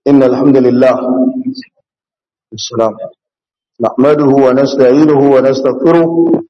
إن الحمد لله السلام نحمده ونستعينه ونستغفره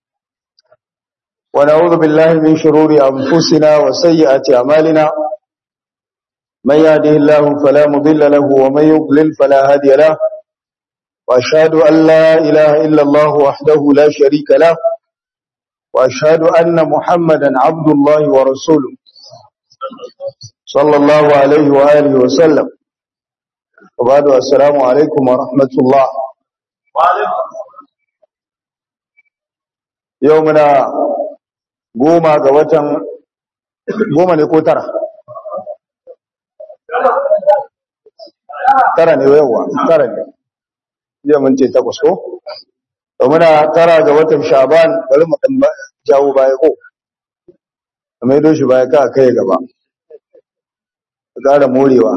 ونعوذ بالله من شرور أنفسنا وسيئات أعمالنا من يهده الله فلا مضل له ومن يضلل فلا هادي له وأشهد أن لا إله إلا الله وحده لا شريك له وأشهد أن محمدا عبد الله ورسوله صلى الله عليه وآله وسلم وبعد السلام عليكم ورحمة الله يومنا goma ga watan goma ne ko tara tara ne yawa tara ne jiya mun ce takwas ko muna tara ga watan shaban bari mu dan jawo baya ko mai doshi baya ka kai gaba ƙara morewa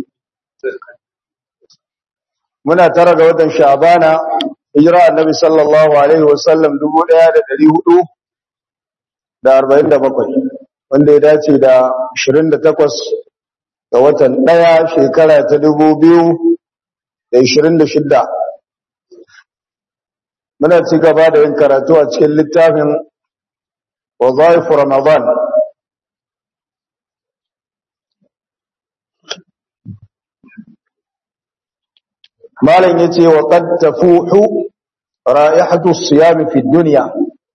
muna tara ga watan shabana hijira annabi sallallahu alaihi wasallam 1400 da arba'in da bakwai wanda ya dace da ashirin da takwas ga watan ɗaya shekara ta dubu biyu da ashirin da shidda muna ci gaba da yin karatu a cikin littafin wazaifu ramadan malam ya ce wa qad tafuhu ra'ihatu siyami fi dunya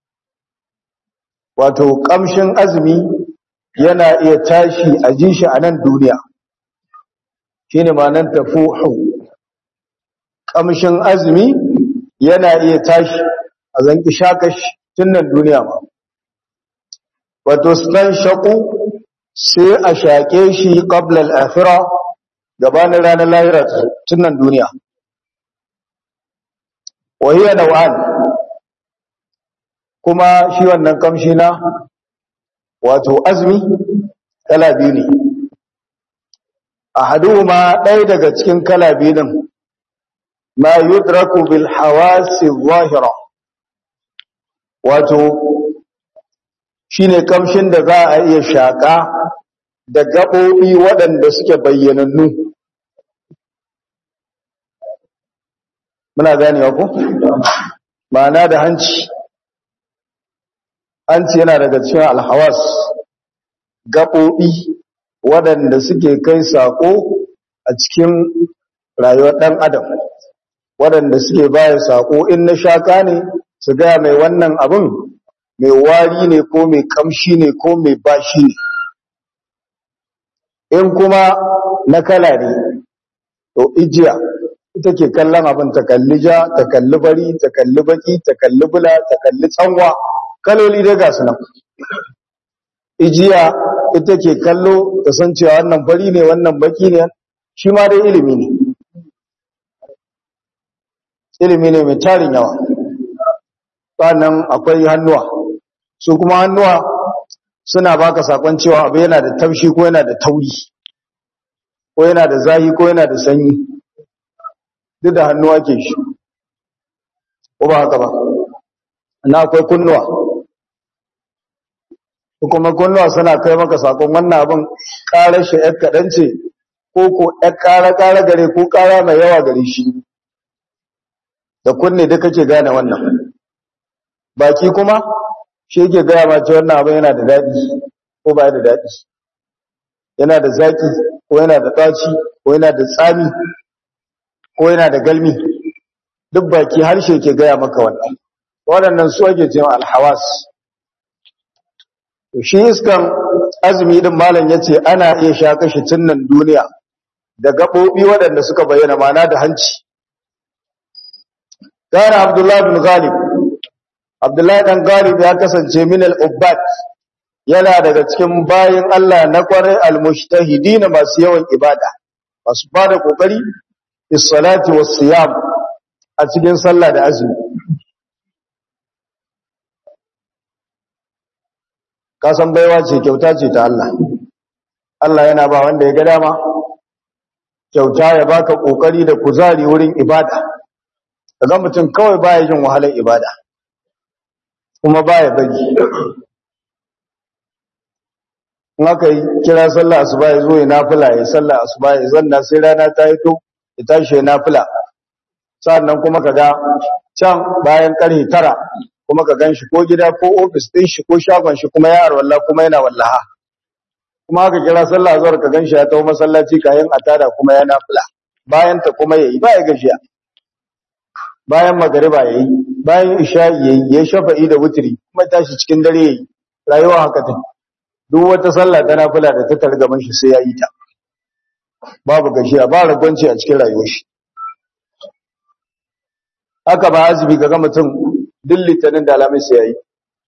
wato kamshin azumi yana iya tashi a ji shi a nan duniya shine ma'anar tafuhu kamshin azumi yana iya tashi a zanki shakashi tun nan duniya ma wato stan shaku sai a shaƙe shi qabla al-akhirah gabanin ranar lahira tun nan duniya wa hiya naw'an kuma shi wannan kamshi na wato azumi kala biyu ne ahaduhuma ɗaya daga cikin kala biyu din ma yudraku bil hawasi zahira wato shine kamshin da za a iya shaka da gaɓoɓi waɗanda suke bayyanannu muna ganewa ko ma'ana da hanci hanci yana daga cikin alhawas gaɓoɓi waɗanda suke kai saƙo a cikin rayuwar ɗan adam waɗanda suke baya saƙo in na shaka ne su gaya mai wannan abin mai wari ne ko mai kamshi ne ko mai bashi ne in kuma na kala ne to ijiya ita ke kallon abin ta kalli ja ta kalli bari ta kalli baki ta kalli bula ta kalli tsanwa kaloli dai ga nan ijiya ita ke kallo ta san cewa wannan fari ne wannan baki ne shi ma dai ilimi ne ilimi ne mai tarin yawa sannan akwai hannuwa su kuma hannuwa suna baka sakon cewa abu yana da taushi ko yana da tauri ko yana da zahi ko yana da sanyi duk da hannuwa ke shi ko ba haka ba na akwai kunnuwa kuma kunnuwa suna kai maka sakon wannan abin ƙarar shi ‘yar kaɗan ce ko ko ‘yar ƙara-ƙara gare ko ƙara mai yawa gare shi da kunne duk kake gane wannan baki kuma shi yake gaya ma ce wannan abin yana da daɗi ko ba da daɗi yana da zaƙi ko yana da ɗaci ko yana da tsami ko yana da galmi duk baki harshe ke gaya maka wannan waɗannan su ake cewa alhawas shi iskan azumi din malam yace ana iya sha kashi tunnan duniya da gabobi waɗanda suka bayyana mana da hanci kana abdullahi bin ghalib abdullahi dan ghalib ya kasance min al-ubbat yana daga cikin bayin Allah na kwarai al-mujtahidin masu yawan ibada masu bada kokari bis salati was siyam a cikin sallah da azumi kasan baiwa ce kyauta ce ta Allah Allah yana ba wanda ya ga dama kyauta ya baka kokari da kuzari wurin ibada kaga mutum kawai baya jin wahalar ibada kuma baya bari in aka yi kira sallah asuba ya zo ya nafila ya sallah asuba ya zanna sai rana ta yi to ya tashi ya nafila sannan kuma kaga can bayan karfe tara kuma ka gan shi ko gida ko ofis ɗin shi ko shagon shi kuma ya arwalla kuma yana wallaha kuma aka kira sallah azhar ka gan shi ya tawo masallaci kayan atada kuma ya nafila bayan ta kuma yayi ba ya gashiya bayan magariba yayi bayan isha yayi ya shafa'i da wutri kuma tashi cikin dare yayi rayuwa haka take duk wata sallah ta nafila da ta targaman shi sai ya yi ta babu gashiya ba ragwanci a cikin rayuwar shi haka ba azumi ga mutum duk litinin da alamun sai ya yi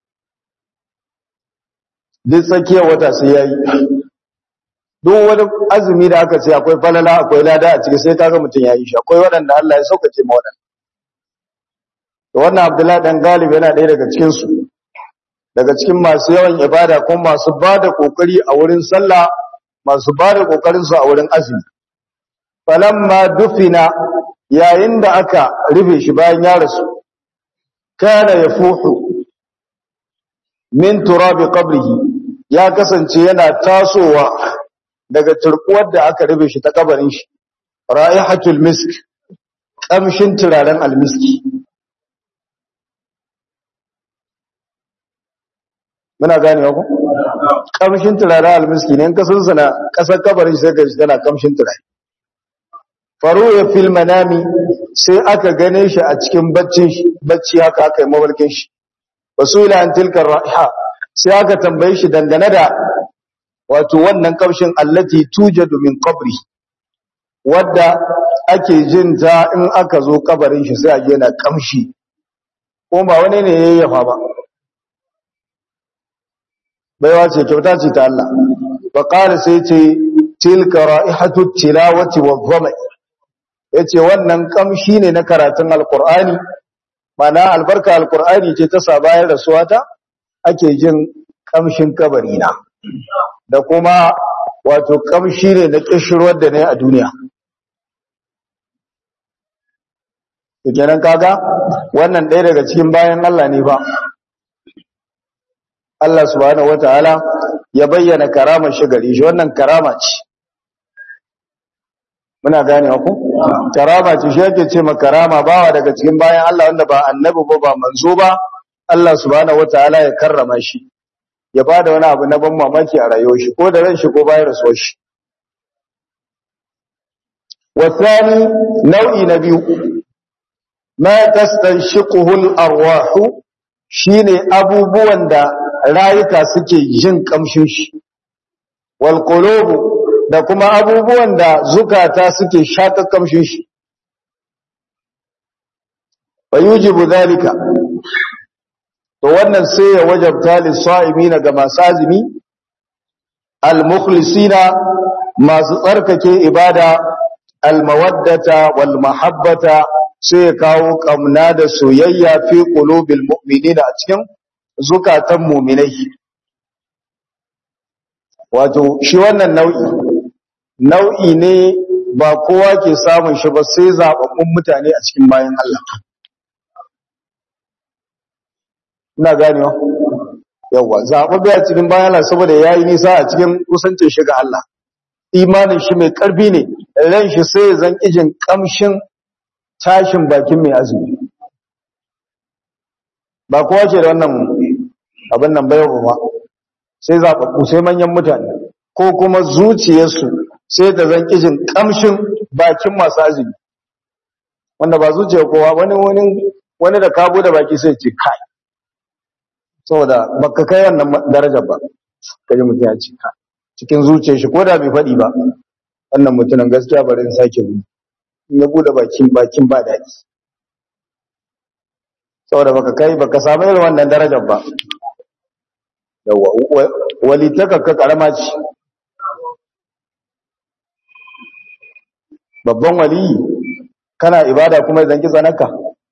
duk tsakiyar wata sai ya yi duk wani azumi da aka ce akwai falala akwai lada a ciki sai kaga mutum ya yi shi akwai waɗanda Allah ya saukace ma waɗanda da wannan abdullahi dan galib yana ɗaya daga cikinsu daga cikin masu yawan ibada kuma masu ba da ƙoƙari a wurin sallah masu ba da ƙoƙarinsu a wurin azumi falamma dufina yayin da aka rufe shi bayan ya rasu kana ya fuhu min turabi qabrihi ya kasance yana tasowa daga turkuwar da aka rufe shi ta kabarin shi ra'ihatul misk kamshin turaren almiski muna gane ku kamshin turaren almiski ne in ka sunsuna kasar kabarin sai ka ji tana kamshin turare faru ya fil manami sai aka gane shi a cikin baccin shi bacci haka aka yi mawarkin shi wasula an tilkar ra'iha sai aka tambaye shi dangane da wato wannan kamshin allati tujadu min qabri wadda ake jin ta in aka zo kabarin shi sai a ji yana kamshi ko ba wani ne yayyafa ba baiwa ce kyauta ce ta Allah ba ƙara sai ce tilka ra'ihatu tilawati wa dhama yace wannan kamshi ne na karatun alqur'ani mana albarka alqur'ani ce ta sa bayan rasuwata ake jin kamshin kabari na da kuma wato kamshi ne na kishirwar da ne a duniya to kenan kaga wannan ɗaya daga cikin bayan Allah ne ba Allah subhanahu wataala ya bayyana karamar shi gare shi wannan karama ce muna gane ku karama ce shi yake ce ma karama bawa daga cikin bayan Allah wanda ba annabi ba ba manzo ba Allah subhanahu wataala ya karrama shi ya bada wani abu na ban mamaki a rayuwar shi ko da ran shi ko bayan rasuwar shi wasani nau'i na biyu ma tastanshiquhu al-arwah shine abubuwan da rayuka suke jin kamshin shi wal qulubu da kuma abubuwan da zukata suke shaka kamshin shi fayujibu zalika to wannan sai ya wajabta lis-sa'imina ga masu azumi al-mukhlisina masu tsarkake ibada al-mawaddata wal mahabbata sai ya kawo kamna da soyayya fi qulubil mu'minina a cikin zukatan mu'minai wato shi wannan nau'i nau'i ne ba kowa ke samun shi ba sai zababbun mutane a cikin bayan Allah ina ganewa yawa zababbe a cikin bayan Allah saboda yayi nisa a cikin kusancin shi ga Allah imanin shi mai karfi ne ran shi sai zan kijin kamshin tashin bakin mai azumi ba kowa ce da wannan abin nan bayan ba sai zaɓaɓɓu sai manyan mutane ko kuma zuciyarsu sai da zan kijin kamshin bakin masu azumi wanda ba zuciyar kowa wani wani wani da kabo da baki sai ce kai saboda baka kai wannan darajar ba kaji mutum ya ce kai cikin zuciyar shi ko da bai faɗi ba wannan mutumin gaskiya bari in sake yi in ya bude bakin bakin ba daɗi saboda baka kai baka samu irin wannan darajar ba yawa walitaka ka karama ce babban waliyi kana ibada kuma zan ki tsanaka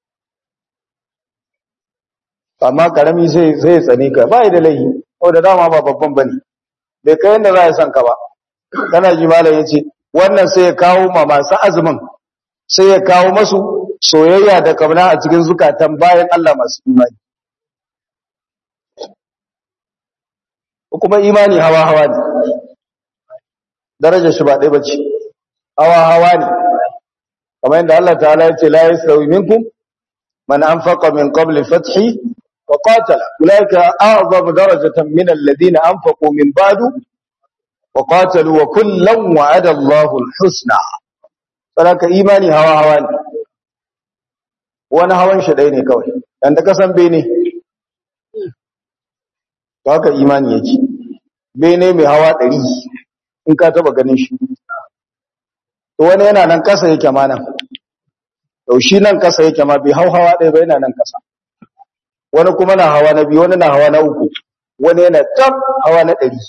amma karami sai sai tsane ka ba da laihi saboda dama ba babban bane bai kai yanda za ya san ka ba kana ji malam yace wannan sai ya kawo ma masu azumin sai ya kawo masu soyayya da kauna a cikin zukatan bayan Allah masu imani kuma imani hawa hawa ne darajar shi ba ɗaya bace hawa hawa ne kamar yadda Allah ta'ala ya ce la yasawi minkum man anfaqa min qabli fathi wa qatala ulaika a'zamu darajatan min alladhina anfaqu min ba'du wa qatalu wa kullan wa'ada Allahu al-husna saraka imani hawa hawa ne wani hawan shi ɗaya ne kawai dan da kasan bene to haka imani yake bene mai hawa ɗari in ka taba ganin shi to wani yana nan kasa yake ma nan to shi nan kasa yake ma bai hau hawa ɗaya ba yana nan kasa wani kuma na hawa na biyu wani na hawa na uku wani yana tab hawa na ɗari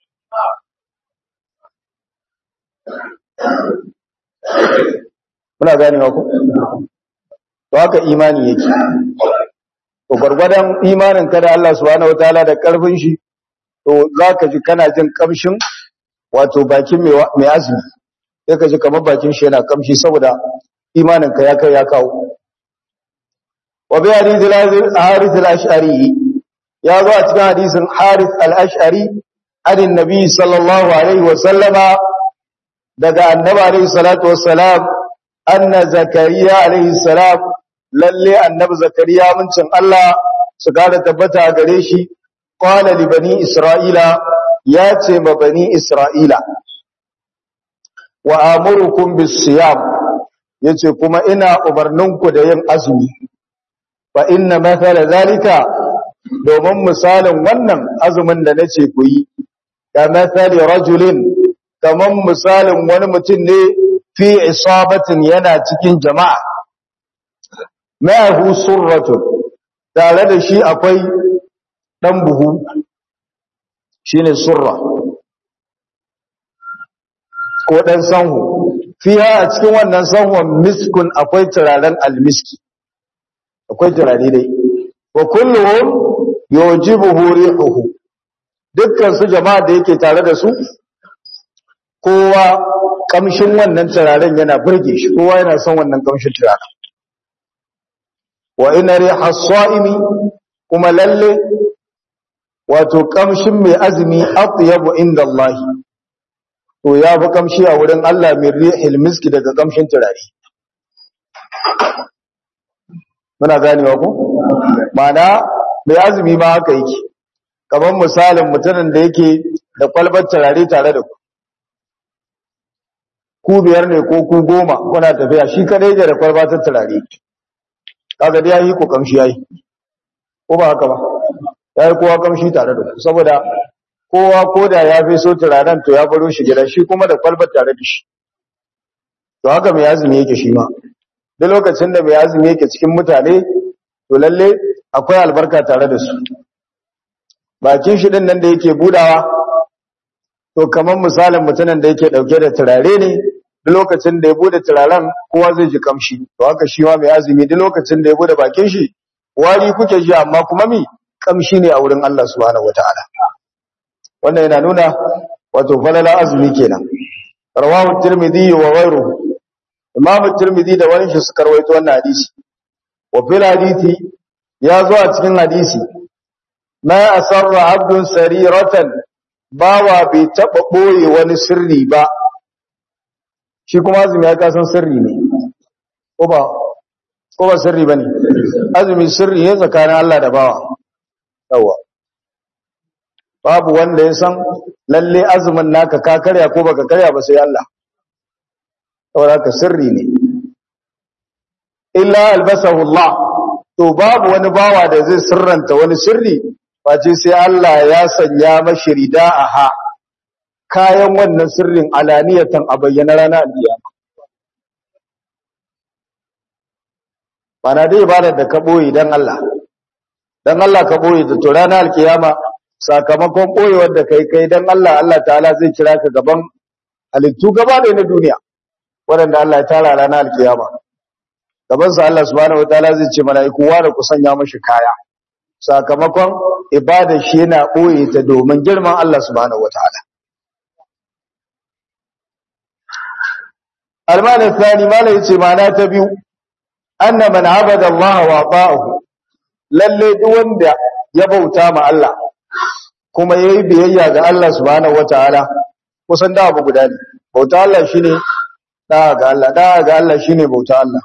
muna ganewa ku to haka imani yake to gwargwadon imanin ka da Allah subhanahu wataala da karfin shi to zaka ji kana jin kamshin wato bakin mai azumi sai ka ji kamar bakin shi yana kamshi saboda imanin ka ya kai ya kawo wa bi hadith al-harith al-ash'ari ya zo a cikin hadisin harith al-ash'ari adin nabi sallallahu alaihi wa sallama daga annabi alaihi salatu wassalam anna zakariya alaihi salam lalle annabi zakariya mincin Allah su kara tabbata gare shi qala li bani isra'ila ya ce ma bani isra'ila wa amurukum bis-siyam yace kuma ina umarninku da yin azumi fa inna mathala zalika domin misalin wannan azumin da nace ku yi ka mathali rajulin kaman misalin wani mutum ne fi isabatin yana cikin jama'a ma'ahu surratun tare da shi akwai dan buhu shine surra ko dan sanhu fiha a cikin wannan sanhun miskun akwai turaren almiski akwai turare dai wa kulluhum yujibuhu rihuhu dukkan su jama'a da yake tare da su kowa kamshin wannan turaren yana burge shi kowa yana son wannan kamshin turaren wa ina riha as-sa'imi kuma lalle wato kamshin mai azumi atyabu inda Allah to ya fi kamshi a wurin Allah min rihil miski daga kamshin turare muna ganewa ku mana mai azumi ma haka yake kamar misalin mutumin da yake da kwalbar turare tare da ku ku biyar ne ko ku goma kuna tafiya shi kadai da da kwalbar turare kaga dai yayi ku kamshi yayi ko ba haka ba yayi kowa kamshi tare da ku saboda kowa koda ya fi so turaren to ya baro shi gida shi kuma da kwalbar tare da shi to haka mai azumi yake shi ma duk lokacin da mai azumi yake cikin mutane to lalle akwai albarka tare da su bakin shi din nan da yake budawa to kamar misalin mutumin da yake dauke da turare ne duk lokacin da ya bude turaren kowa zai ji kamshi to haka shi ma mai azumi duk lokacin da ya bude bakin shi wari kuke ji amma kuma mi kamshi ne a wurin Allah subhanahu wataala wannan yana nuna wato falala azumi kenan rawahu tirmidhi wa ghayruhu imam tirmidhi da wani shi suka rawaito wannan hadisi wa fil hadisi ya zo a cikin hadisi ma asarra abdun sariratan bawa bai taba boye wani sirri ba shi kuma azumi ya kasan sirri ne ko ba ko ba sirri bane azumi sirri ne tsakanin Allah da bawa yawa babu wanda ya san lalle azumin naka ka karya ko baka karya ba sai Allah saboda ka sirri ne illa albasahu Allah to babu wani bawa da zai sirranta wani sirri face sai Allah ya sanya mashi rida'aha kayan wannan sirrin alaniyatan a bayyana ranar alkiyama bana dai ibadar da ka boye dan Allah dan Allah ka boye ta to ranar alkiyama sakamakon boyewar da kai kai dan Allah Allah ta'ala zai kira ka gaban halittu gaba da na duniya waɗanda Allah ya tara ranar alkiyama gaban sa Allah subhanahu wataala zai ce mala'iku wa da ku sanya mashi kaya sakamakon ibada shi yana boye ta domin girman Allah subhanahu wataala almana thani mala yace mana ta biyu anna man abada Allah wa ta'ahu lalle duk wanda ya bauta ma Allah kuma yayi biyayya ga Allah subhanahu wataala kusan da abu guda ne bauta Allah shine da ga Allah da ga Allah shine bauta Allah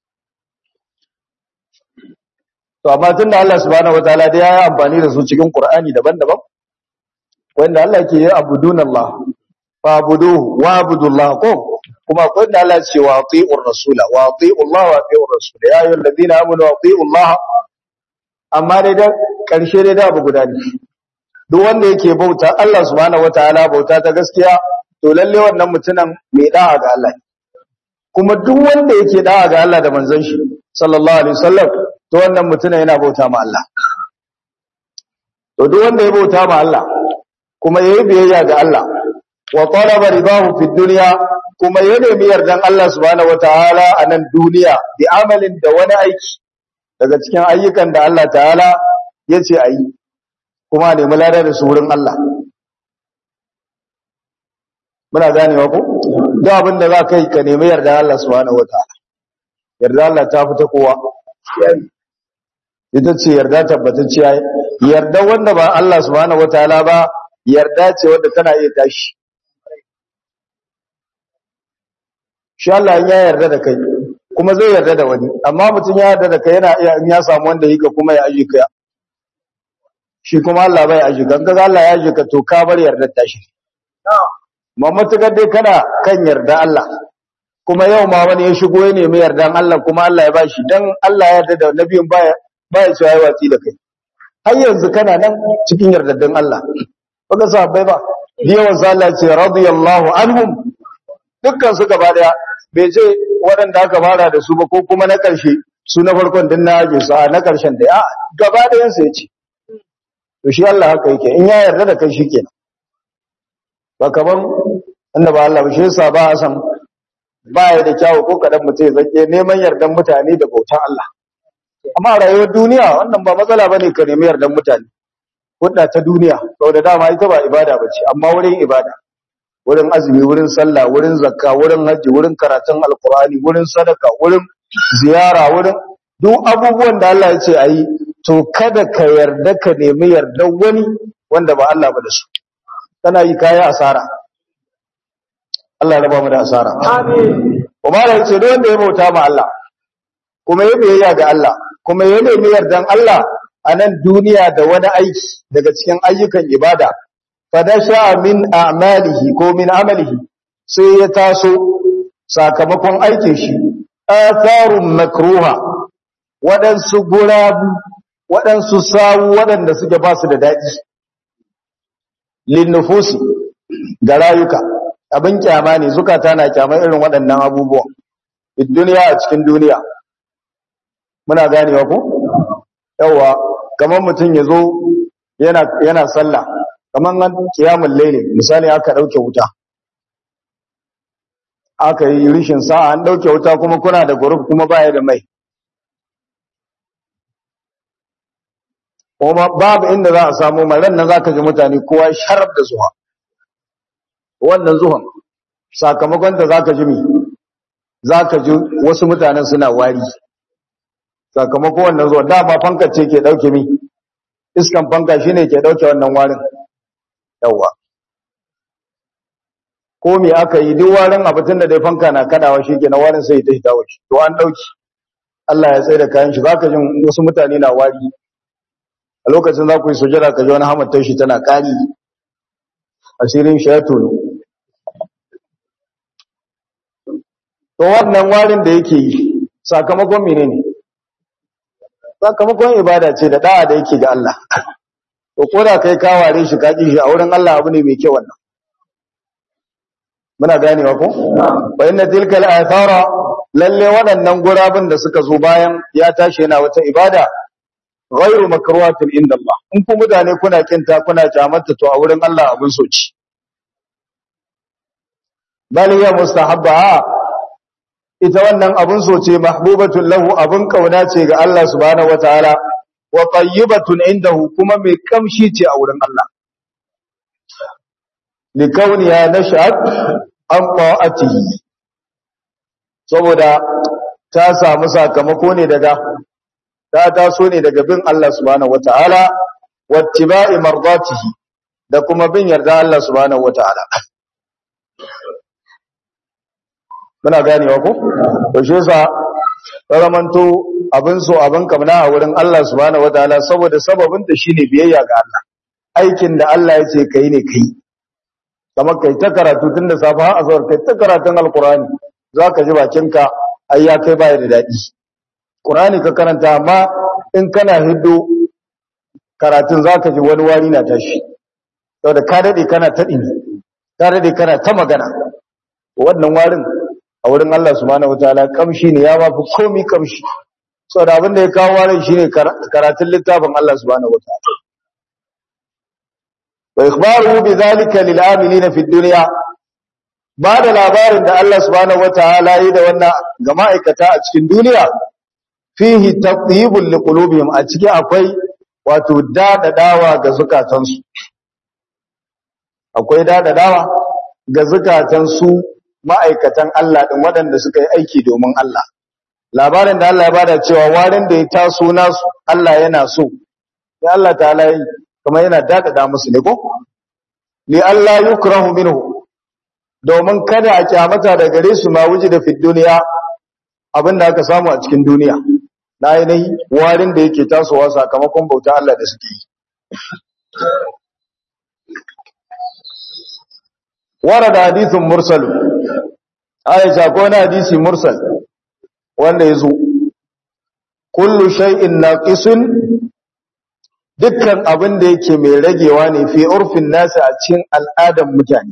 to amma tunda Allah subhanahu wataala dai ya yi amfani da su cikin Qur'ani daban-daban wanda Allah ke yi abudun Allah fa abuduhu wa abudullah ko kuma akwai da Allah ce wa ati'ur rasula wa ati'u Allah wa ati'ur rasula ya ayyuhal ladina amanu wa ati'u Allah amma dai da karshe dai da abu guda ne duk wanda yake bauta Allah subhanahu wataala bauta ta gaskiya to lalle wannan mutumin mai da'a ga Allah kuma duk wanda yake da'a ga Allah da manzon shi sallallahu alaihi wasallam to wannan mutumin yana bauta ma Allah to duk wanda ya bauta ma Allah kuma yayi biyayya ga Allah wa talaba ridahu fid dunya kuma ya nemi yardan Allah subhanahu wataala a nan duniya bi amalin da wani aiki daga cikin ayyukan da Allah ta'ala yace ayi kuma nemi ladar da su wurin Allah muna ganewa ko duk abin da za kai ka nemi yardan Allah subhanahu wataala yarda Allah ta fita kowa ita ce yarda tabbatacciya yarda wanda ba Allah subhanahu wataala ba yarda ce wanda tana iya tashi shi Allah ya yarda da kai kuma zai yarda da wani amma mutum ya yarda da kai yana iya in ya samu wanda yake kuma ya aji ka shi kuma Allah bai aji ka kaga Allah ya aji ka to ka bar yarda ta shi amma mutukar dai kana kan yarda Allah kuma yau ma wani ya shigo ya nemi yardan Allah kuma Allah ya bashi dan Allah ya yarda da nabiyin baya baya cewa ya watsi da kai har yanzu kana nan cikin yardaddan Allah baka sahabbai ba yawan Allah ce radiyallahu anhum dukkan su gaba daya bai ce waɗanda aka fara da su ba ko kuma na ƙarshe su na farkon din na aje su a na ƙarshen da ya gaba dayan su yace to shi Allah haka yake in ya yarda da kai shikenan ba kaman inda ba Allah ba shi yasa ba san ba ya da kyawu ko kadan mutum ya zake neman yardan mutane da bautan Allah amma rayuwar duniya wannan ba matsala bane ka nemi yardan mutane hudda ta duniya saboda dama ita ba ibada bace amma wurin ibada wurin azumi wurin sallah wurin zakka wurin haji wurin karatun alqur'ani wurin sadaka wurin ziyara wurin duk abubuwan da Allah ya ce ayi to kada ka yarda ka nemi yardan wani wanda ba Allah ba da su kana yi kaya asara Allah ya raba mu da asara amin kuma da ce don da ya bauta ma Allah kuma ya biyayya ga Allah kuma ya nemi yardan Allah a nan duniya da wani aiki daga cikin ayyukan ibada fadasha min a'malihi ko min amalihi sai ya taso sakamakon aikin shi atharun makruha waɗansu gurabu waɗansu sawu waɗanda suke ba su da daɗi linnufusi ga rayuka abin kyama ne zukata na kyamar irin waɗannan abubuwan duniya a cikin duniya muna ganewa ko yawa kamar mutum ya zo yana yana sallah kamar nan kiyamul layli misali aka dauke wuta aka yi rishin sa'a an dauke wuta kuma kuna da group kuma baya da mai kuma babu inda za a samu mai ran nan zaka ji mutane kowa sharaf da zuwa wannan zuwan sakamakon da zaka ji mi zaka ji wasu mutanen suna wari sakamakon wannan zuwa dama fanka ce ke dauke mi iskan fanka shine ke dauke wannan warin yawa ko me aka yi duk warin abatun da dai fanka na kadawa shi ke na warin sai ta hita wuce to an dauki Allah ya tsaye da kayan shi zaka jin wasu mutane na wari a lokacin za ku yi sujada ka ji wani hamattar shi tana kari asirin shi ya tono to wannan warin da yake yi sakamakon menene sakamakon ibada ce da da'a da yake ga Allah to ko da kai ka ware shi ka shi a wurin Allah abu ne mai kyau wannan muna ganewa ko wa inna tilka al-athara lalle waɗannan gurabun da suka zo bayan ya tashi yana wata ibada ghairu makruhatin inda Allah in ku mutane kuna kinta kuna kyamata to a wurin Allah abun soci bal ya mustahabba ita wannan abun soce mahbubatun lahu abun kauna ce ga Allah subhanahu wataala wa tayyibatun indahu kuma mai kamshi ce a wurin Allah likauniya nashat an ta'atihi saboda ta samu sakamako ne daga ta taso ne daga bin Allah subhanahu wataala wattiba'i mardatihi da kuma bin yarda Allah subhanahu wataala muna ganewa ko to shi yasa ramanto abin so abin kamna a wurin Allah subhanahu wataala saboda sababin da shine biyayya ga Allah aikin da Allah ya ce kai ne kai kamar kai ta karatu tun da safa har azhar kai ta karatun alqur'ani zaka ji bakinka ai ya kai baya da dadi qur'ani ka karanta amma in kana hiddo karatun zaka ji wani wari na tashi saboda ka dade kana ta dini ka dade kana ta magana wannan warin a wurin Allah subhanahu wataala kamshi ne ya mafi komi kamshi saboda abin da ya kawo warin shine karatun littafin Allah subhanahu wataala wa ikhbaruhu bidhalika lil amilina fid dunya ba da labarin da Allah subhanahu wataala yi da wannan ga ma'aikata a cikin duniya fihi tatyibul liqulubihim a ciki akwai wato dadadawa ga zukatansu akwai dadadawa ga zukatansu ma'aikatan Allah ɗin waɗanda suka yi aiki domin Allah. Labarin da Allah ya bada cewa warin da ya taso nasu Allah yana so, ya Allah ta halayi kuma yana daɗaɗa musu ne ko? Li Allah yi kurahu minhu, domin kada a kyamata da gare su ma wuji da fit duniya abin da aka samu a cikin duniya. Na yanayi warin da yake tasowa sakamakon bauta Allah da suke yi. ورد حديث مرسل aisha ko na hadisi mursal wanda yazo kullu shay'in naqisun dukkan abin da yake mai ragewa ne fi urfin nasi a cikin al'adan mutane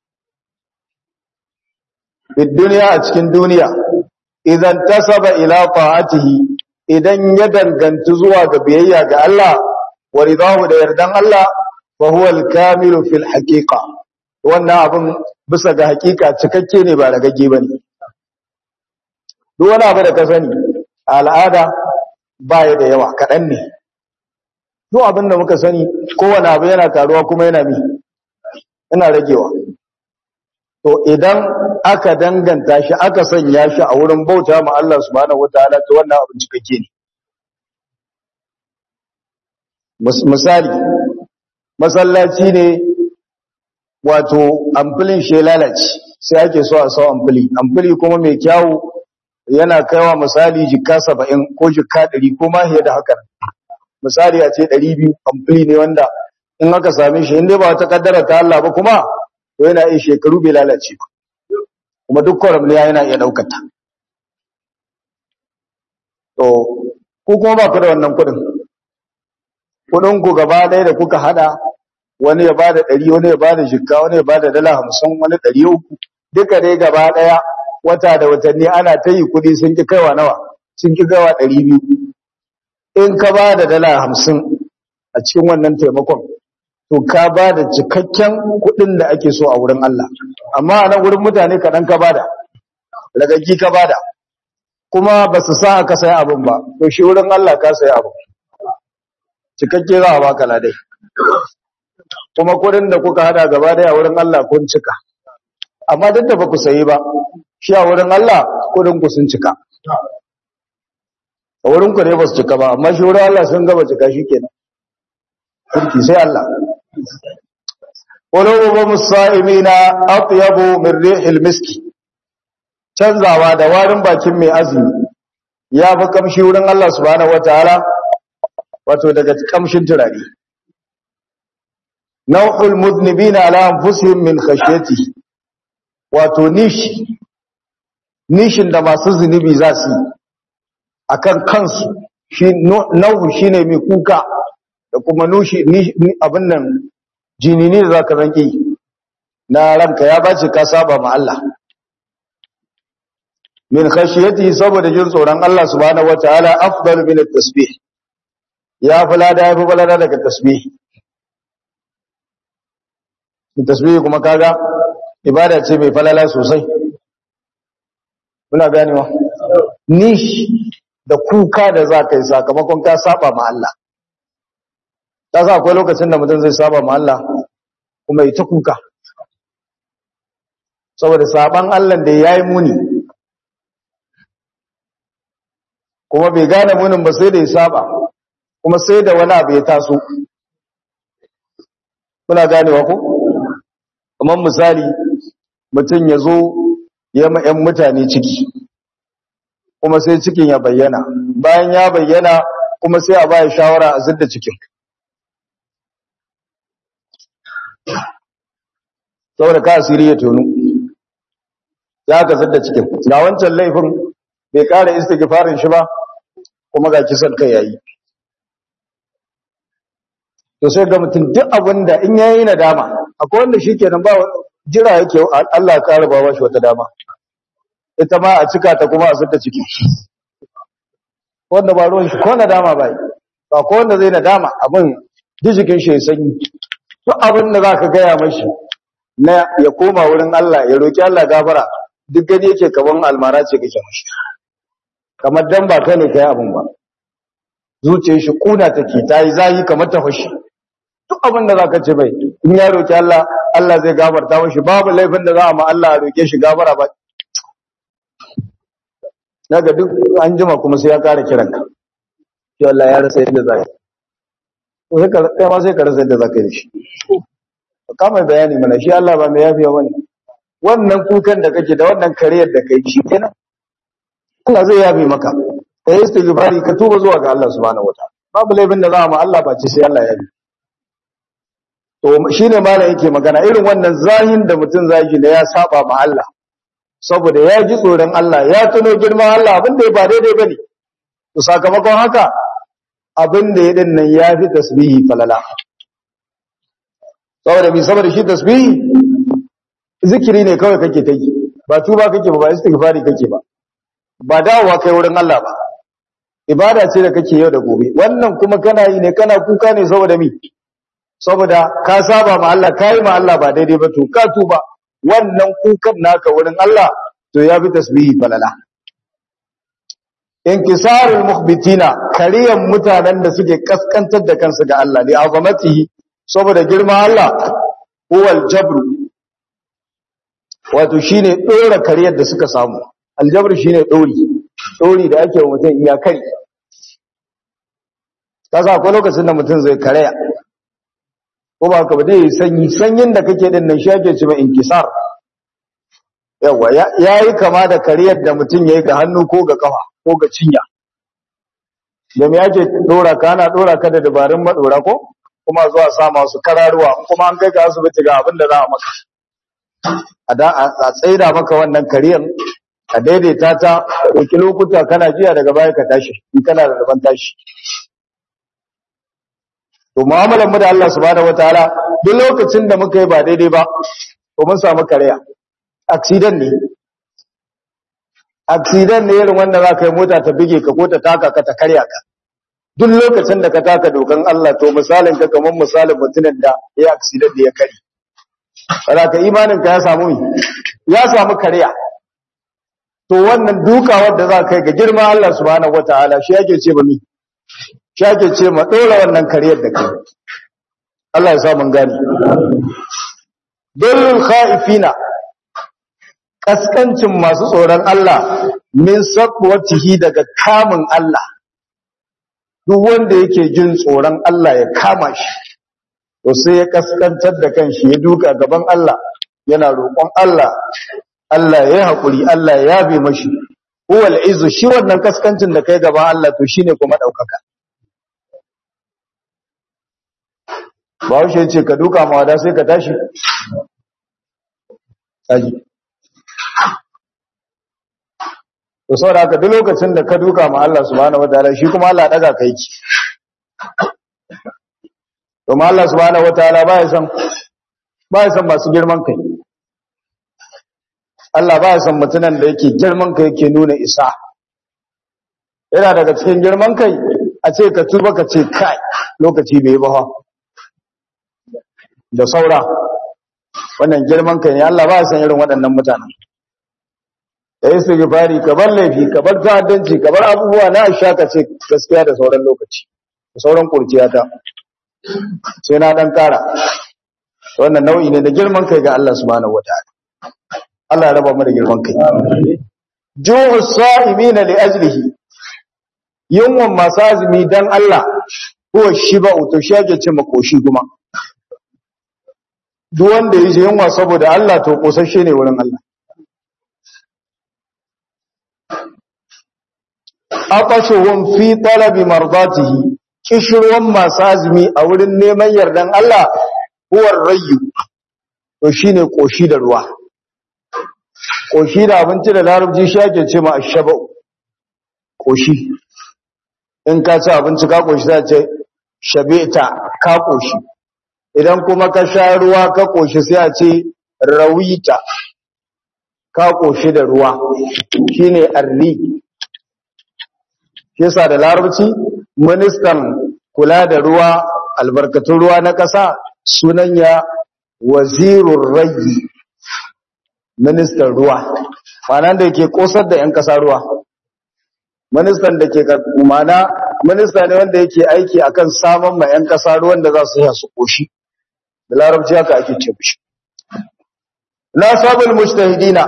bid duniya a cikin duniya idan tasaba ila ta'atihi idan ya danganta zuwa ga biyayya ga Allah wa ridahu da yardan Allah fa huwa al-kamilu fil haqiqa wannan abin bisa ga hakika cikakke ne ba ragagge ba ne duk wani abu da ka sani al'ada ba ya da yawa kaɗan ne duk abin da muka sani kowane abu yana karuwa kuma yana mi yana ragewa to idan aka danganta shi aka sanya shi a wurin bauta ma Allah subhanahu wataala to wannan abin cikakke ne misali masallaci ne wato amfilin shi lalace sai ake so a sau amfili amfili kuma mai kyawu yana kaiwa misali jikka saba'in ko jikka ɗari ko ma da haka misali a ce ɗari biyu amfili ne wanda in aka same shi inda ba wata kaddara ta Allah ba kuma to yana iya shekaru bai lalace ba kuma duk kwaramliya yana iya ɗaukata to ko kuma ba ku da wannan kuɗin kuɗin ku gaba ɗaya da kuka haɗa wani ya bada ɗari wani ya bada jikka wani ya bada dala hamsin wani ɗari uku duka dai gaba ɗaya wata da watanni ana ta yi kuɗi sun ki kaiwa nawa sun ki kaiwa ɗari biyu in ka ba da dala hamsin a cikin wannan taimakon to ka ba da cikakken kuɗin da ake so a wurin Allah amma a nan wurin mutane kaɗan ka bada ragaggi ka bada kuma ba su sa aka saya abin ba to shi wurin Allah ka saya abin cikakke za a baka ladai kuma kudin da kuka hada gaba daya wurin Allah kun cika amma duk da ba ku sayi ba shi a wurin Allah kudin ku sun cika a wurin ku ne ba su cika ba amma shi wurin Allah sun gaba cika shi kenan kirki sai Allah qulubu musa'imina atyabu min rihil miski canzawa da warin bakin mai azumi ya fi kamshi wurin Allah subhanahu wataala wato daga kamshin turare nau'ul muznibina ala anfusihim min khashyati wato nishi nishin da masu zunubi za su akan kansu shi nau'u shine mai kuka da kuma nushi abin nan jinini da zaka zanki na ranka ya bace ka saba ma Allah min khashyati saboda jin tsoron Allah subhanahu wataala afdalu min at-tasbih ya fulada ya fi balada daga tasbih tasbihi kuma kaga ibada ce mai falala sosai muna ganewa nish da kuka da za ka yi sakamakon ka saba ma Allah ta sa akwai lokacin da mutum zai saba ma Allah kuma yi ta kuka saboda saban Allah da ya yi muni kuma bai gane munin ba sai da ya saba kuma sai da wani abu ya taso muna ganewa ko? kamar misali mutum ya zo ya ma 'yan mutane ciki kuma sai cikin ya bayyana bayan ya bayyana kuma sai a baya shawara a zidda cikin saboda ka asiri ya tonu ya ka zidda cikin ga wancan laifin bai kara istighfarin shi ba kuma ga kisan kai yayi to sai ga mutum duk abin da in yayi nadama akwai wanda shikenan ba jira yake Allah ya kara ba shi wata dama ita ma a cika ta kuma a zidda ciki wanda ba ruwan shi ko nadama ba ba ko wanda zai nadama abin dijikin shi ya sanyi duk abin da zaka gaya mashi na ya koma wurin Allah ya roki Allah gafara duk gani yake kaman almara ce kake mashi kamar dan ba kai ne kai abin ba zuciyar shi kuna take tayi zahi kamar ta fashi duk abin da zaka ce bai in ya roki Allah Allah zai gafarta mashi babu laifin da za a ma Allah a roke shi gafara ba daga duk an jima kuma sai ya kara kiranka shi Allah ya rasa yadda zai to sai ka kai ma sai ka rasa yadda zaka yi shi ka mai bayani mana shi Allah ba mai yafiya bane wannan kukan da kake da wannan kariyar da kai shi kenan Allah zai yafi maka kai istighfari ka tuba zuwa ga Allah subhanahu wataala babu laifin da za mu Allah ba ce sai Allah ya yi to shine malam yake magana irin wannan zahin da mutum zaki da ya saba ma Allah saboda ya ji tsoron Allah ya tuno girman Allah abin da ya ba daidai bane to sakamakon haka abin da ya din nan ya fi tasbihi falala saboda bi saboda shi tasbihi zikiri ne kawai kake ta yi ba tuba kake ba ba istighfari kake ba ba dawowa kai wurin Allah ba ibada ce da kake yau da gobe wannan kuma kana yi ne kana kuka ne saboda mi saboda ka saba ma Allah kai ma Allah ba daidai ba to ka tuba wannan kukan naka wurin Allah to ya fi tasbihi falala inkisarul mukhbitina kariyan mutanen da suke kaskantar da kansu ga Allah li azamatihi saboda girma Allah huwal jabru wato shine dora kariyar da suka samu aljabr shine dori dori da ake wa mutum iya kai kasa akwai lokacin da mutum zai karaya ko ba ka ba dai sanyi sanyin da kake din nan shi ake cewa inkisar yawa yayi kama da kariyar da mutum yayi ga hannu ko ga kafa ko ga cinya da me ake dora ka ana dora ka da dabarun madora ko kuma zuwa sa masu kararuwa kuma an kai ka asibiti ga abin da za a maka a da a tsaida maka wannan kariyar a daidaita ta ɗauki lokuta kana jiya daga baya ka tashi in kana da daban tashi to mu'amalar mu da Allah subhanahu wataala duk lokacin da muka yi ba daidai ba to mun samu kariya accident ne accident ne irin wanda za ka yi mota ta bige ka ko ta taka ka ta karya ka duk lokacin da ka taka dokan Allah to misalin ka kamar misalin mutumin da ya accident da ya kare kada ka imanin ka ya samu ya samu kariya to wannan dukawar da za ka yi ga girma Allah subhanahu wataala shi yake ce ba mi shi yake ce ma dora wannan kariyar da kai Allah ya sa mun gani dalil khaifina kaskancin masu tsoron Allah min sabwatihi daga kamun Allah duk wanda yake jin tsoron Allah ya kama shi to sai ya kaskantar da kanshi ya duka gaban Allah yana roƙon Allah Allah ya haƙuri Allah ya yabe mashi huwal izu shi wannan kaskancin da kai gaban Allah to shine kuma daukaka ba wuce ce ka duka ma wada sai ka tashi aji to saboda haka duk lokacin da ka duka ma Allah subhanahu wataala shi kuma Allah daga kai ki to ma Allah subhanahu wataala ba ya san ba ya san masu girman kai Allah ba ya san mutunan da yake girman kai yake nuna isa yana daga cikin girman kai a ce ka tuba ka ce kai lokaci bai ba da saura wannan girman kai ne Allah ba ya san irin waɗannan mutanen da yi sigifari ka bar laifi ka bar ta'addanci ka bar abubuwa na sha ka ce gaskiya da sauran lokaci da sauran kurciyata sai na dan kara wannan nau'i ne da girman kai ga Allah subhanahu wataala Allah ya raba mu da girman kai ju'u sa'imina li ajlihi yunwan masu azumi dan Allah huwa shiba'u to shi ake ce makoshi kuma duk wanda yaji yunwa saboda Allah to kosashe ne wurin Allah aqashuhum fi talabi mardatihi kishruwan masu azumi a wurin neman yardan Allah huwa rayyu to shine koshi da ruwa koshi da abinci da larabci shi ake ce ma ashaba'u koshi in ka ci abinci ka koshi za ce shabeta ka koshi idan kuma ka sha ruwa ka koshi sai a ce rawita ka koshi da ruwa shine arri yasa da larabci ministan kula da ruwa albarkatun ruwa na ƙasa sunan ya wazirur rayi ministan ruwa ma'ana da ke kosar da 'yan ƙasa ruwa ministan da ke mana minista ne wanda yake aiki akan samun ma 'yan ƙasa ruwan da za su yi su koshi da larabci haka ake ce mishi na sabul mujtahidina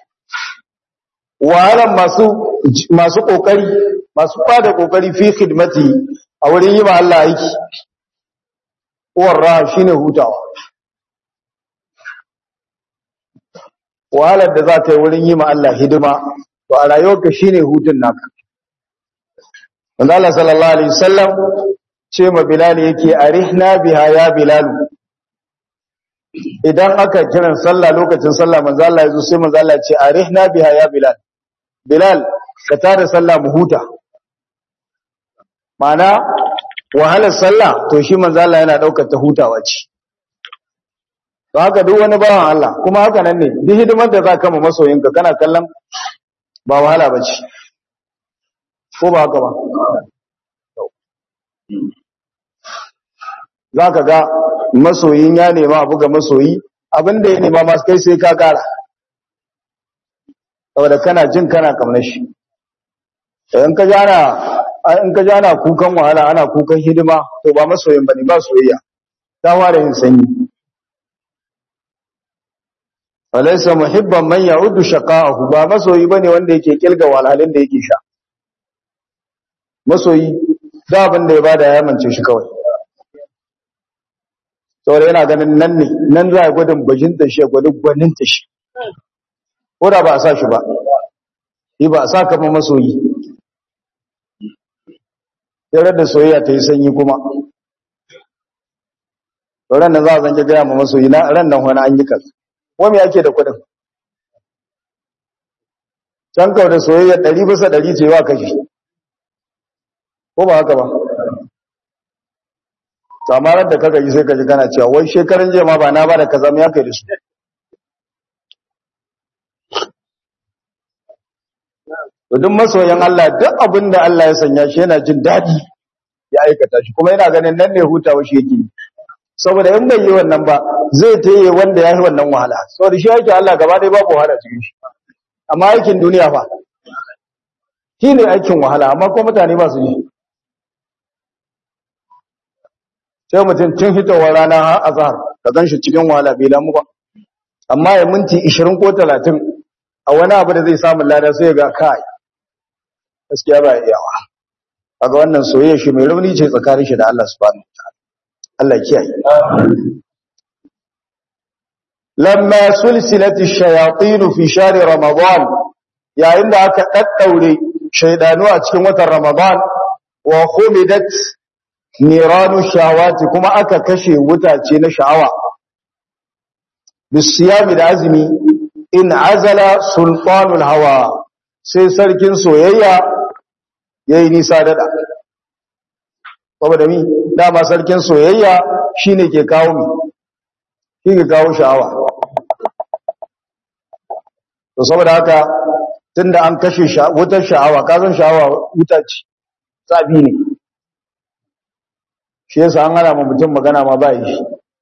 wahalan masu masu kokari masu fada kokari fi khidmati a wurin yi ma Allah aiki uwar raha shine hutawa wahalar da za ta yi wurin yi ma Allah hidima to a rayuwarka shine hutun naka wanda Allah sallallahu alaihi wasallam ce ma Bilal yake arihna biha ya Bilal idan aka kiran sallah lokacin sallah manzo Allah yazo sai manzo Allah ya ce arihna biha ya Bilal Bilal ka tada sallah mu huta mana wahalar sallah to shi manzo Allah yana daukar ta hutawa ce to haka duk wani bawan Allah kuma haka nan ne duk hidimar da zaka ma masoyinka kana kallon ba wahala bace ko ba haka ba zaka ga masoyin ya nema abu ga masoyi abinda ya nema masu kai sai ka kara saboda kana jin kana kamar shi in ka jana in ka jana kukan wahala ana kukan hidima to ba masoyin bane ba soyayya ta fara yin sanyi falaysa muhibban man ya'uddu shaqa'ahu ba masoyi bane wanda yake kilga wahalhalin da yake sha masoyi da abin da ya bada ya mance shi kawai saboda yana ganin nan ne nan za a gwadin bajinta shi gwadin gwaninta shi ko da ba a sa shi ba yi ba a sa kama masoyi yarar da soyayya ta yi sanyi kuma ran nan za a zange gaya ma masoyi na ran nan wani an yi kasu wani ake da kudin can kawo da soyayya ɗari bisa ɗari ce wa kashi ko ba haka ba samarar da kaga yi sai ka ji kana cewa wai shekaran jiya ma ba na ba da kaza mu ya kai da su duk masoyan Allah duk abin da Allah ya sanya shi yana jin daɗi ya aikata shi kuma yana ganin nan ne hutawa shi yake saboda in bai yi wannan ba zai taye wanda ya yi wannan wahala saboda shi yake Allah gaba ɗaya babu wahala cikin shi amma aikin duniya fa shi ne aikin wahala amma ko mutane ba su yi sai mutum tun hitowar rana har azhar ka gan shi cikin wahala bai lamu ba amma ya minti 20 ko 30 a wani abu da zai samu lada sai ga kai gaskiya ba iyawa kaga wannan soyayya shi mai rauni ce tsakanin shi da Allah subhanahu wataala Allah kiyaye lamma sulsilati shayatin fi shahr ramadan yayin da aka daddaure shaydanu a cikin watan ramadan wa khumidat niranu shawati kuma aka kashe wutace na sha'awa bisiyami da azumi in azala sultanul hawa sai sarkin soyayya yayi nisa dada saboda mi dama sarkin soyayya shine ke kawo mi shi ke kawo sha'awa to saboda haka tunda an kashe wutar sha'awa kazan sha'awa wuta ce tsabi ne shi yasa an hana mutum magana ma ba yi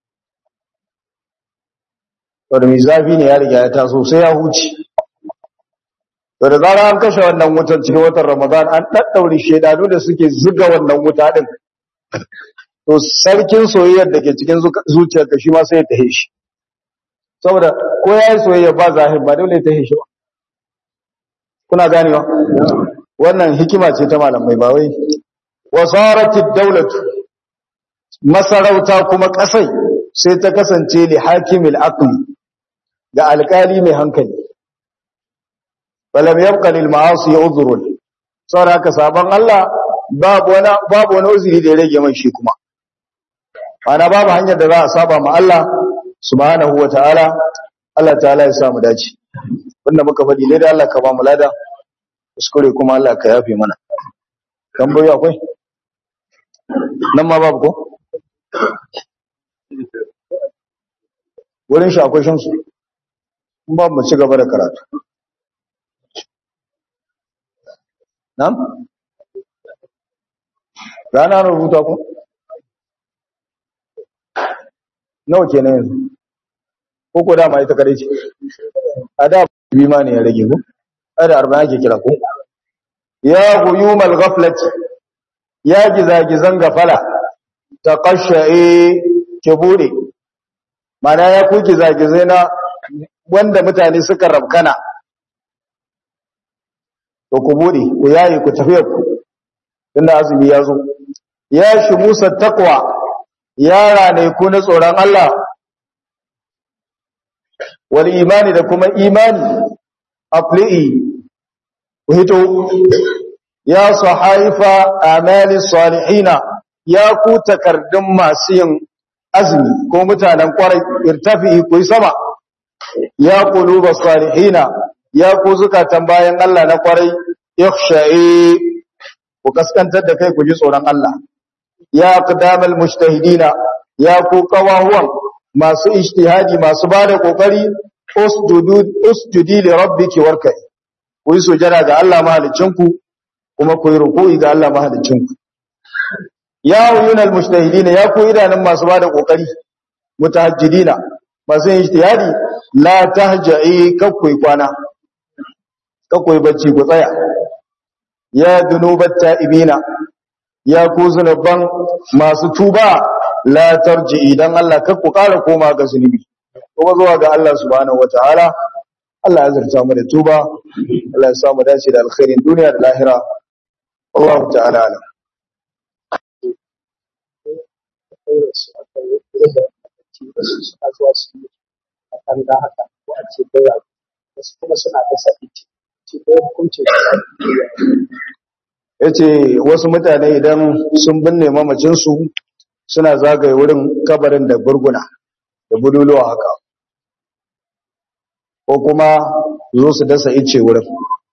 to da mai zafi ne ya riga ya taso sai ya huce to da zara an kashe wannan wutar cikin watan ramadan an daddaure shedanu da suke zuga wannan wuta din to sarkin soyayyar da ke cikin zuciyar ka shi ma sai ya tahe shi saboda ko ya yi soyayya ba zahir ba dole ya tahe shi ba kuna ganewa wannan hikima ce ta malamai ba wai wasaratid dawlatu masarauta kuma kasai sai ta kasance li hakimil aqli ga alkali mai hankali falam yabqa lil ma'asi udhrun saboda haka sabon Allah babu wani babu wani uzuri da ya rage mai shi kuma ana babu hanyar da za a saba ma Allah subhanahu wataala Allah ta'ala ya sa mu dace wanda muka faɗi ne da Allah ka ba mu lada kuskure kuma Allah ka yafe mana tambayoyi akwai nan ma babu ko wurin shi akwai shamsu in babu mu ci gaba da karatu nan rana rubuta ku nawa kenan yanzu ko ko dama ita kare ce a da bi ma ne ya rage ku a da arba'in ake kira ku ya guyumal ghaflat ya gizagizan gafala ta kashaye ke bude mana ya ku gizagizai na wanda mutane suka rabkana to ku bude ku yayi ku tafiya ku tunda azumi ya zo ya shi musa takwa yara ne ku na tsoron Allah wal imani da kuma imani afli'i ku hito ya sahaifa amali salihina ya ku takardun masu yin azumi ko mutanen kwarai irtafi ku sama ya quluba salihina ya ku zukatan bayan Allah na kwarai yakhsha'i ku kaskantar da kai ku ji tsoron Allah ya qadamal mujtahidina ya ku qawahuwan masu ijtihadi masu bada kokari usjudu usjudi li rabbiki warkai ku yi sujada ga Allah mahaliccinku kuma ku yi ruku'i ga Allah mahaliccinku ya uyunal mujtahidina ya ku idanun masu bada kokari mutahajjidina masu ijtihadi la tahja'i kakkoi kwana kakkoi bacci ku tsaya ya dunubat ta'ibina ya ku zunuban masu tuba la tarji idan Allah kar ku ƙara koma ga zunubi kuma zuwa ga Allah subhanahu wataala Allah ya zarta mu da tuba Allah ya samu dace da alkhairin duniya da lahira Allah ta'ala alam suna zuwa su yi a kan da haka ko a ce bai wasu kuma suna da sa'i ce bai hukunce yace wasu mutane idan sun binne mamacinsu suna zagaye wurin kabarin da burguna da buduluwa haka ko kuma zo su dasa ice wurin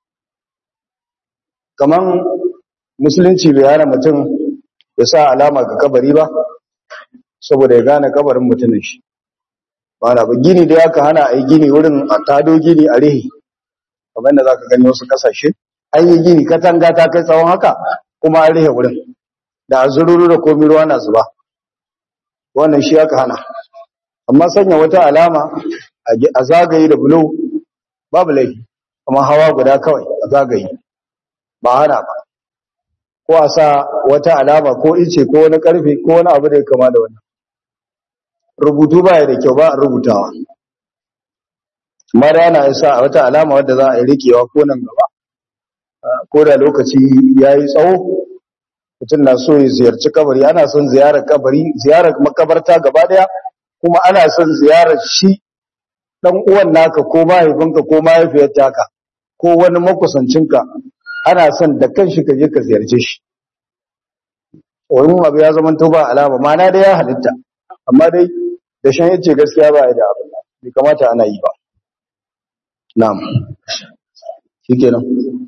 kaman musulunci bai hana mutum ya sa alama ga kabari ba saboda ya gane kabarin mutumin shi ba na ba gini da aka hana a yi gini wurin a tado gini a rihi kamar yadda za ka gani wasu kasashe an yi gini katanga ta kai tsawon haka kuma an rihe wurin da a zururu da komi ruwa na zuba wannan shi aka hana amma sanya wata alama a zagaye da bulo babu laifi kuma hawa guda kawai a zagaye ba hana ba ko a sa wata alama ko ice ko wani karfe ko wani abu da ya kama da wannan rubutu ba ya da kyau ba a rubutawa amma da yana isa wata alama wadda za a yi rikewa ko nan gaba ko da lokaci ya yi tsawo mutum na so ya ziyarci kabari ana son ziyarar kabari ziyarar makabarta gaba daya kuma ana son ziyarar shi dan uwan naka ko mahaifinka ko mahaifiyar taka ko wani makusancinka ana son da kanshi ka je ka ziyarce shi wani abu ya zama to ba alama mana dai ya halitta amma dai da shan yace gaskiya ba ya da abin bai kamata ana yi ba na'am shikenan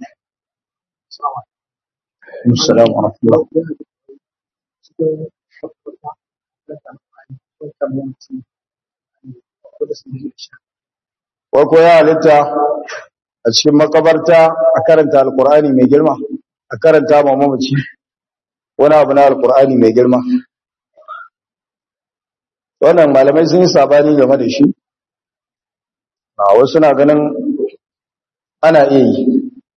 Assalamu alaikum. Wai ko ya halitta a cikin makabarta a karanta alkur'ani mai girma a karanta ma mamaci wani abu na alkur'ani mai girma wannan malamai sun yi sabani game da shi a wasu na ganin ana iya yi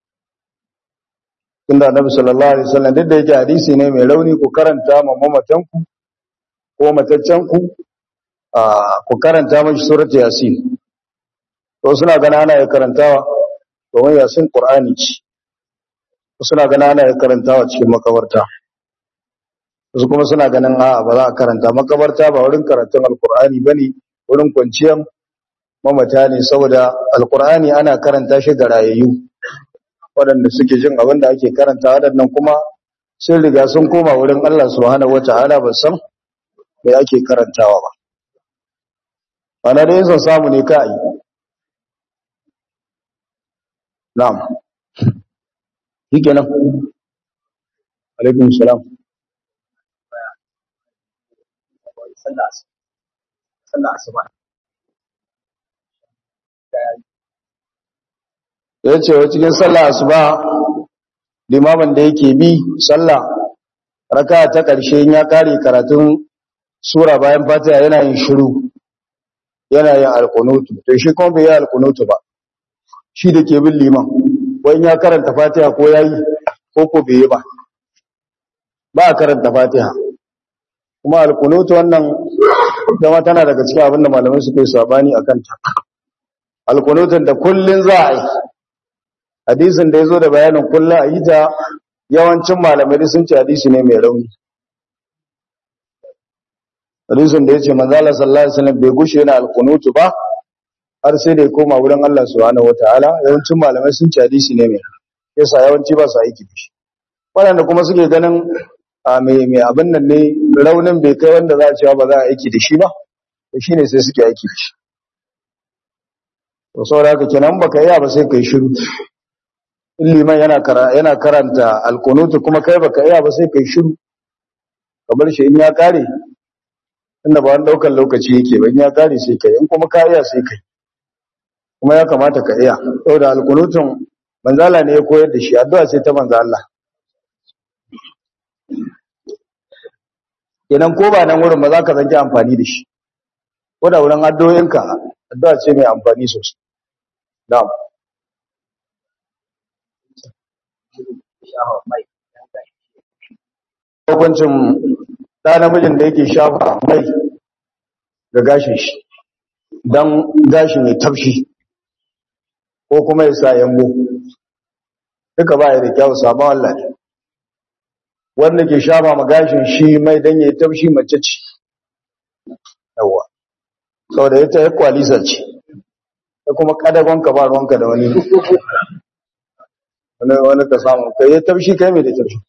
tunda annabi sallallahu alaihi wasallam duk da yake hadisi ne mai rauni ku karanta ma mamatanku ko mataccenku ku karanta mashi suratul yasin to suna gana ana ya karantawa domin yasin qur'ani ce suna gana ana ya karantawa cikin makabarta wasu kuma suna ganin a ba za a karanta makabarta ba wurin karatun alqur'ani bane wurin kwanciyar mamata ne saboda alqur'ani ana karanta shi ga rayayyu waɗanda suke jin abin da ake karanta waɗannan kuma sun riga sun koma wurin Allah subhanahu wata'ala ba san me ake karantawa ba ana da yin samu ne ka yi na'am shi kenan alaikun salam sallah asuba ya ce wa cikin sallah asuba limamin da yake bi sallah raka ta ƙarshe ya kare karatun sura bayan fatiha yana yin shiru yana yin alkunutu to shi kuma bai yi alkunutu ba shi da ke bin liman wani ya karanta fatiha ko ya yi ko ko bai yi ba ba a karanta fatiha kuma alkunutu wannan zama tana daga cikin abin da malamai suka yi sabani a kanta alkunutun da kullun za a yi hadisin da ya zo da bayanin kullun a yi ta yawancin malamai sun ce hadisi ne mai rauni hadisin da ya ce manzala sallallahu alaihi wasallam bai gushe yana alkunutu ba har sai da ya koma wurin Allah subhanahu wataala yawancin malamai sun ce hadisi ne mai yasa yawanci ba su aiki da shi waɗanda kuma suke ganin a mai mai abin nan ne raunin bai kai wanda za a cewa ba za a aiki da shi ba to shine sai suke aiki da shi to saboda haka kenan baka iya ba sai kai shiru in liman yana yana karanta alkunutu kuma kai baka iya ba sai kai shiru kamar shi in ya kare inda ba wani daukar lokaci yake ba in ya kare sai kai in kuma ka iya sai kai kuma ya kamata ka iya saboda alkunutun manzala ne ya koyar da shi addu'a sai ta manzo Allah kenan ko ba nan wurin ba za ka zanki amfani da shi ko da wurin addu'o'inka addu'a ce mai amfani sosai na'am hukuncin ɗa namijin da yake shafa mai ga gashin shi don gashin ya tafshi ko kuma ya sa yambo duka ba ya da kyau sabon Allah ne wanda ke shafa ma gashin shi mai don ya tafshi mace ce yawa sau da ita ya kwalisa ce ta kuma kadagon ka ba ruwanka da wani wani ka samu kai ya tafshi kai mai da tafshi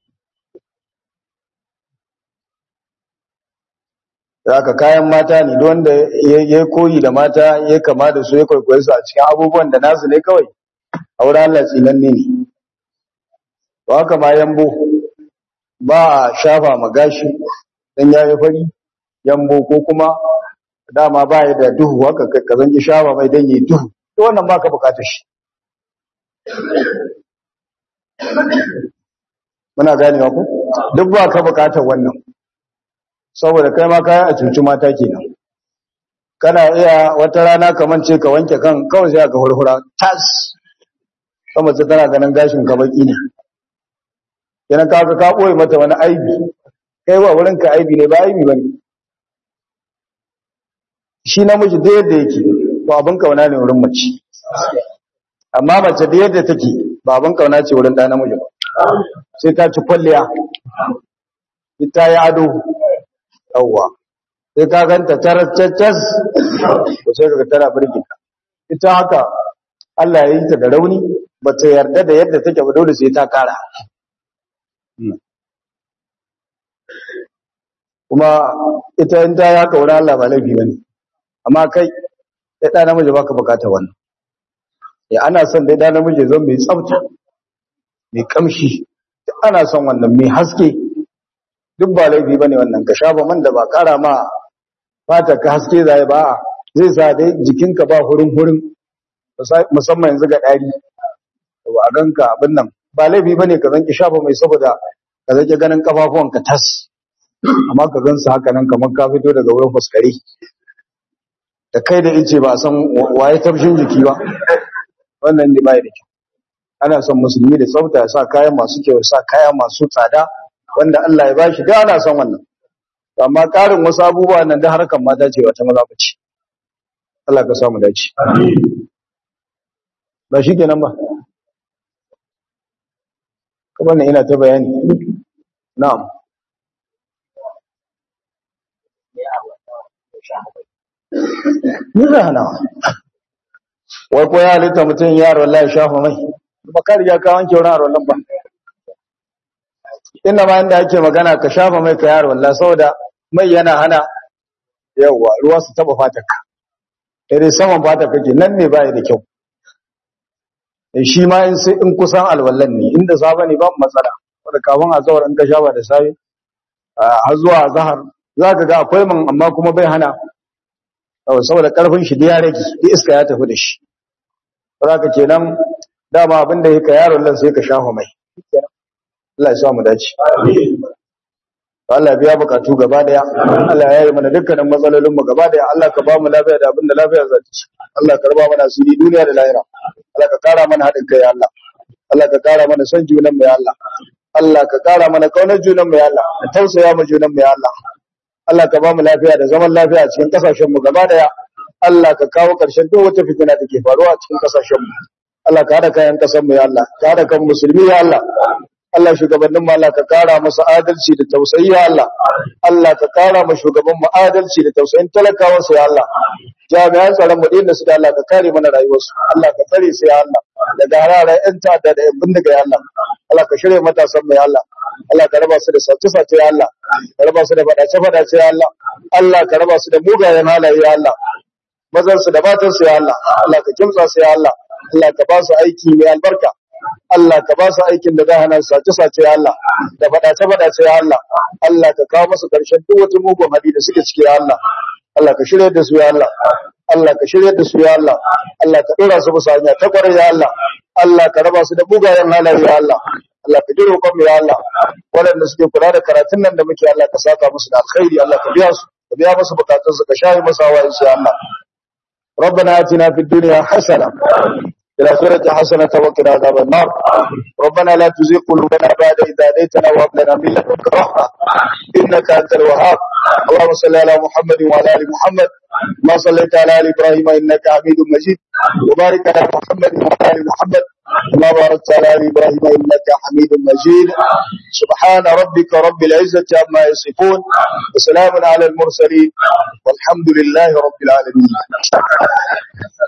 da aka kayan mata ne wanda ya koyi da mata ya kama da su ya kwaikwayo su a cikin abubuwan da nasu ne kawai a wurin Allah tsinanne ne to haka ma yambo ba a shafa ma gashi dan ya yi fari yambo ko kuma dama ba ya da duhu haka ka zanki shafa mai dan yi duhu to wannan ba ka bukatar shi muna ganewa ku duk ba ka bukatar wannan saboda kai ma kayan a cuci mata kenan kana iya wata rana kaman ce ka wanke kan kawai sai ka hurhura tas kuma ce tana ganin gashin ka baki ne yana ka ka boye mata wani aibi kai wa wurin ka aibi ne ba aibi bane shi namiji da yadda yake to abin kauna ne wurin mace amma mace da yadda take ba abin kauna ce wurin ɗa namiji ba sai ta ci kwalliya ita ya ado yawwa sai ka ganta taraccacas to sai kaga tana birgita ita haka Allah ya yi ta da rauni ba ta yarda da yadda take ba dole sai ta kara kuma ita in ta yi haka wurin Allah ba laifi bane amma kai ya ɗa namiji baka bukata wannan ya ana son dai ɗa namiji zan mai tsafta mai kamshi ana son wannan mai haske duk ba laifi bane wannan ka shafa man da ba kara ma fata ka haske zai ba zai sa dai jikinka ba hurin hurin musamman yanzu ga dari to a ganka abin nan ba laifi bane ka zanki shafa mai saboda ka zake ganin kafafuwan ka tas amma ka gansu haka nan kamar ka fito daga wurin fuskare da kai da ice ba san waye tafshin jiki ba wannan ne bai da kyau ana son musulmi da tsafta ya sa kayan masu kyau ya sa kaya masu tsada wanda Allah ya bashi da ana son wannan amma karin wasu abubuwa nan da harkan mata ce wata maza bace Allah ka samu dace ba shi kenan ba kuma ne ina ta bayani na'am ni da hana wai ko ya halitta mutum yaro Allah ya shafa mai ba ka riga ka wanke wurin arwallan ba inda ma inda ake magana ka shafa mai ka yaro wallah saboda mai yana hana yawa ruwa su taba fatar ka dai saman fatar kake nan ne bai da kyau eh shi ma in sai in kusan alwallan ne inda saba ne babu matsala wanda kafin azhar in ka shafa da sai har zuwa azhar zaka ga akwai man amma kuma bai hana saboda karfin shi da ya rage iska ya tafi da shi saboda kenan dama abinda yake yaron lan sai ka shafa mai Allah ya sa mu dace Allah biya bukatu gaba daya Allah ya yi mana dukkanin matsalolin mu gaba daya Allah ka ba mu lafiya da abinda lafiya za ta ci Allah ka raba mana asiri duniya da lahira Allah ka kara mana hadin kai ya Allah Allah ka kara mana son junan mu ya Allah Allah ka kara mana kaunar junan mu ya Allah ka tausaya mu junan mu ya Allah Allah ka ba mu lafiya da zaman lafiya a cikin kasashen mu gaba daya Allah ka kawo ƙarshen duk wata fitina da ke faruwa a cikin kasashen mu Allah ka hada kayan kasan mu ya Allah ka hada kan musulmi ya Allah Allah shugabannin mu Allah ka kara masa adalci da tausayi ya Allah Allah ka kara ma shugaban mu adalci da tausayin talakawan su ya Allah jami'an tsaron mu dinda su da Allah ka kare mana rayuwar su Allah ka tsare su ya Allah daga hararar yan ta'adda da yan bindiga ya Allah Allah ka shirye matasan mu ya Allah Allah ka raba su da sace-sace ya Allah ka raba su da fadace-fadace ya Allah Allah ka raba su da mugayen halaye ya Allah mazan su da matan su ya Allah Allah ka kimtsa su ya Allah Allah ka ba su aiki mai albarka Allah ka ba su aikin da za hana sace-sace ya Allah da fadace-fadace ya Allah Allah ka kawo musu karshen duk wata mugun hali da suke ciki ya Allah Allah ka shirye da su ya Allah Allah ka shirye da su ya Allah Allah ka dora su bisa hanya ta kwarai ya Allah Allah ka raba su da mugayen halaye ya Allah Allah ka ji roƙon mu ya Allah waɗanda suke kula da karatun nan da muke Allah ka saka musu da alkhairi Allah ka biya su ka biya musu bukatun su ka shayi musu hawaye ya Allah ربنا آتنا في الدنيا حسنة في الآخرة حسنة وقنا عذاب النار ربنا لا تزغ قلوبنا بعد إذ هديتنا وهب لنا من لدنك رحمة إنك أنت الوهاب اللهم صل على محمد وعلى آل محمد ما صليت على آل إبراهيم إنك حميد مجيد وبارك على محمد وعلى آل محمد ما باركت على آل إبراهيم إنك حميد مجيد سبحان ربك رب العزة عما يصفون وسلام على المرسلين والحمد لله رب العالمين